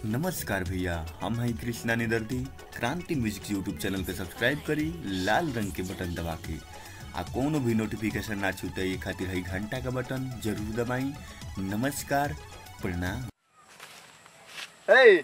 नमस्कार भैया हम हैं कृष्णा निदर्दी क्रांति म्यूजिक यूट्यूब चैनल के सब्सक्राइब करी लाल रंग के बटन दबा के आ कोनो भी नोटिफिकेशन ना छूटे ये खातिर है घंटा का बटन जरूर दबाई नमस्कार प्रणाम ए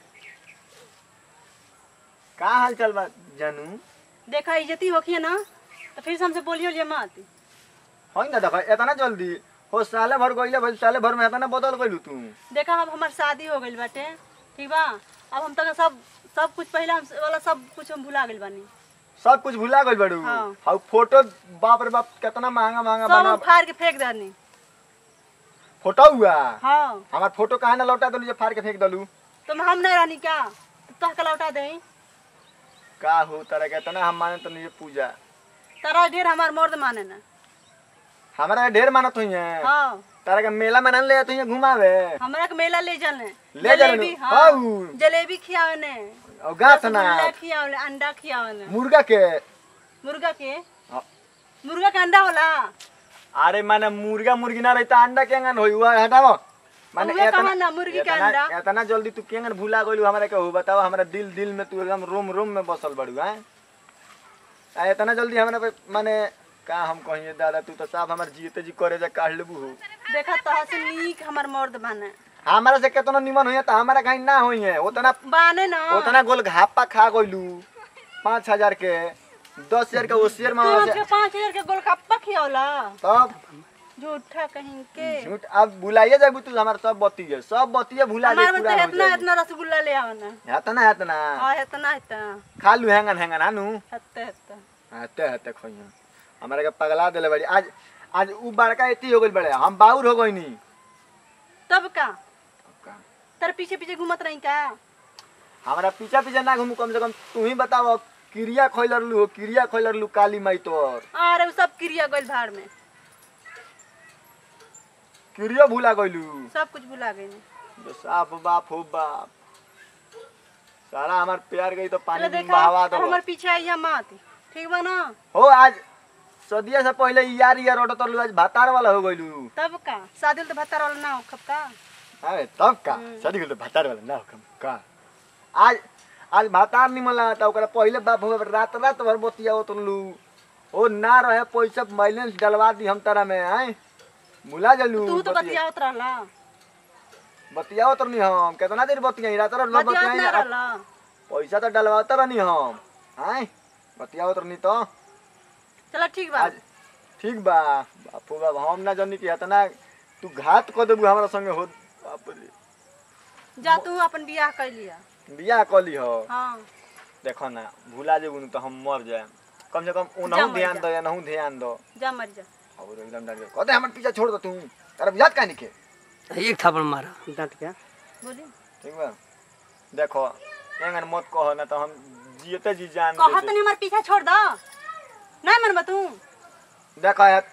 का हाल चाल बा जानू देखा इज्जती होखिए ना तो फिर से हमसे बोलियो लिए मत होई ना देखा इतना जल्दी हो साले भर गइले भाई साले भर में इतना बदल गइलू तू देखा अब हमार शादी हो गइल बाटे ठीक बा अब हम तक सब सब कुछ पहले हम वाला सब कुछ हम भुला गइल बानी सब कुछ भुला गइल बड़ू हाँ। हाउ फोटो बाप रे बाप कितना महंगा महंगा सब बना हम फाड़ के फेंक दनी फोटो हुआ हाँ हमार फोटो काहे ना लौटा दलू जे फाड़ के फेंक दलू तुम हम नहीं रहनी क्या तो का लौटा दे का हो तरह के इतना हम माने तो नहीं पूजा तारा ढेर हमार मर्द माने ना हमारा ढेर मानत हुई है हाँ तारा के मेला में ना ले जात हुई घुमावे हमरा के मेला ले चलने ले चलने? जलेबी हाँ हाउ। जलेबी खियावे ने और गाथ ना रसगुल्ला खियावे अंडा खियावे ने मुर्गा के मुर्गा के हाँ। मुर्गा के अंडा होला अरे माने मुर्गा मुर्गी ना रहता अंडा केंगन होई हुआ हटाओ माने उहे एतना- कहा ना, मुर्गी के एतना- अंडा। एतना जल्दी तू केंगन भूला गइलू हमरा के हो बताओ हमरा दिल दिल में तू एकदम रोम रोम में बसल बड़ू हैं आ इतना जल्दी हमरा पे माने का हम कहिए दादा तू तो साफ हमर जीते जी करे जा काढ़ लेबू हो देखा तहा से नीक हमार मर्द बाने हमरा से केतना निमन होई त हमरा कहीं ना होई है उतना बाने ना उतना गोल घापा खा गइलू पाँच हजार के दस हजार के ओसियर में तू से हमके पाँच हजार के गोलगप्पा खियौला तब झूठा कहीं के झूठ अब बुलाइए जाबू तू हमार सब बतिये सब बतिये भुला दे हमार में पूरा तो हो इतना जाई इतना रसगुल्ला ले आवना हेतना हेतना हाँ इतना इतना खा लू हैंगन हैंगन आनू हत्ते हत्ते हते हते खोइया हमारे के पगला देले बड़ी आज आज उ बड़का एती हो गइल बड़े हम बाउर हो गइनी तब का तेरे पीछे पीछे घूमत रही का हमारा पीछा पीछा ना घूमू कम से कम तू ही बताओ क्रिया खोइलर लू क्रिया खोइलर लू काली माई तोर अरे उ सब क्रिया गइल भाड़ में क्रिया भूला गइलू सब कुछ भुला गई जो साफ बाप हो बाप सारा हमार प्यार गई तो चलो पानी में देखा बहावा अब दो हमार पीछे आइया मत ठीक बा ना हो आज सदिया से पहले यार यार ऑटो तर आज भातार वाला हो गइलू तब का शादी तो भत्ता वाला ना हो खब का अरे तब का शादी के भातार वाला ना हुकम का आज आज भातार निमन लगा था ओकरा पहले बाप हो रात रात भर बतिया उतरलू ओ ना रहे पैसा बैलेंस डलवा दी हम तारा में आए मुला जलू तू तो बतियावत रहला बतिया उतरनी हम कितना देर बतिया रात रात भर बतियावत ना बतिया रहला पैसा तो डलवाता रहनी हम आए बतिया उतरनी तो चलो ठीक बा आज ठीक बा बापू बाप हम ना जानी कि इतना तू घात कर देबू हमरा संगे हो बाप रे जा तू अपन बियाह कर लिया बियाह कली हो हाँ देखो ना भूला जेबू न तो हम मर जाए कम से कम जा उनहु मर ध्यान जा। दो या नहु ध्यान दो जा मर जा और एकदम डर गए कहते हमर पीछे छोड़ दो तू तेरा बुझात काहे के एक थापड़ मारा डांट के बोली ठीक बा देखो एंगन मत कहो ना तो हम जियते जी जान कहत दे दे। नहीं हमार पीछा छोड़ दो नहीं मन तू देखो यार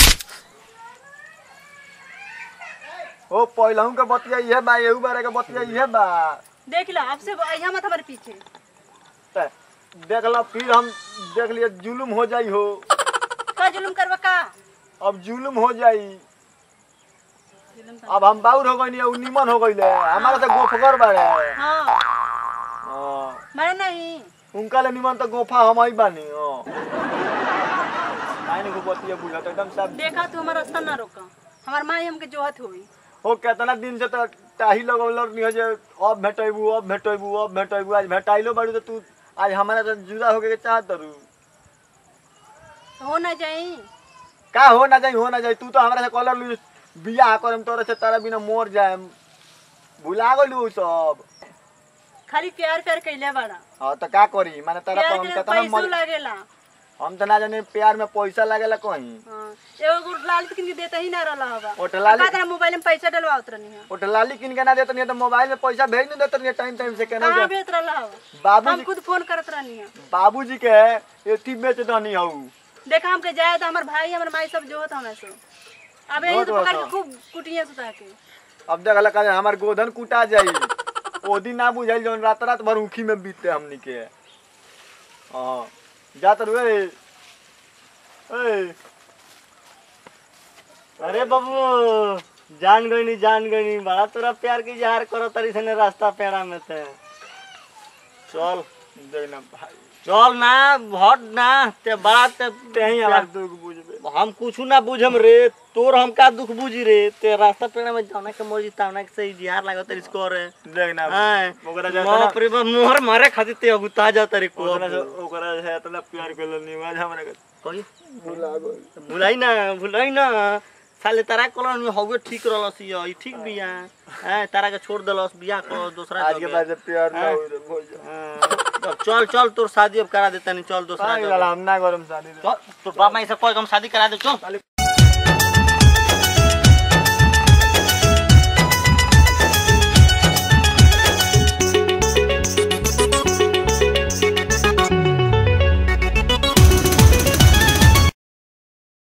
ओ पहिलहु के बतिया इहे बा एहू बारे के बतिया इहे बा देख लो अब से अइहा मत हमारे पीछे त देख ला फिर हम देख लिए जुलुम हो जाई हो का जुलुम करवा का अब जुलुम हो जाई जुलुम कर अब हम बाउर हो गइनी उ निमन हो गइले हमारा से गोफगर बाड़े हाँ हाँ, मरे नहीं उनका ले निमन तो गोफा हम ही बानी हाँ काहे नहीं बतिया बुझत एकदम सब देखा तू हमारा रास्ता ना रोका हमार माई हमके जोहत हुई हो केतना दिन से तो टाही लगौलर नहीं हो जे अब भेटैबू अब भेटैबू अब भेटैबू आज भेटाइलो बाड़ू तो तू आज हमारा से जुदा होके के चाहत रू हो ना जाई का हो ना जाई हो ना जाई तू तो हमारा से कॉलर लू बियाह करम तोरे से तारा बिना मोर जाएम भुला गइलू उ सब खाली प्यार प्यार कैले बड़ा हाँ तो का करी माने तारा प्यार पर हम के केतना पैसो मर लागेला हम तो ना जाने प्यार में पैसा लागेला कहीं हाँ एगो गुड़ लाल किन के देता ही ना रहला हवा ओठ लाली- का तेरा मोबाइल में पैसा डलवावत रहनी है वो लाली किन के ना देत नहीं तो मोबाइल में पैसा भेज नहीं देत नहीं टाइम टाइम से केना कहाँ भेज रहला हवा बाबू हम खुद फोन करत रहनी है बाबूजी के एथी बेच दनी हऊ देखा हमके जाए तो हमार भाई हमार माई सब जोहत हमें से अब यही तो जोहत पकड़ हवा। के खूब कुटिया सुता के अब देख लगा हमार गोधन कुटा जाई ओ दिन ना बुझाइल जौन रात रात भर उखी में बीते हमनी के हाँ जात रुए ए अरे बाबू जान गई नहीं जान गई नहीं बड़ा तोरा प्यार की इजहार करो तरी से ने रास्ता पेड़ा में थे चल देख ना भाई चल ना हट ना ते बड़ा ते तेही हमार दुख बुझबे हम कुछ ना बुझम रे तोर हम का दुख बुझी रे ते रास्ता पेड़ा में जाना के मर्जी तावना के से इजहार लागत तरी इसको रे देख ना हां ओकरा जाता बाप रे बाप मोहर मारे खातिर ते अगुता जा तरी को ओकरा से ओकरा से इतना प्यार कर लो आज हमरा के कोई भुला गइल भुलाई ना भुलाई ना साले तारा कलर में हवे ठीक रहलस ये ई ठीक बिया हैं तारा के छोड़ देलस बिया को दूसरा आज के जगह। बाद से प्यार ना हाँ। होई रे भोज हाँ, अब चल चल तोर शादी अब करा देता नहीं चल दूसरा पागल जगह। हम ना करम शादी रे। चल तोर बाप माई से कोई हम शादी करा दे चल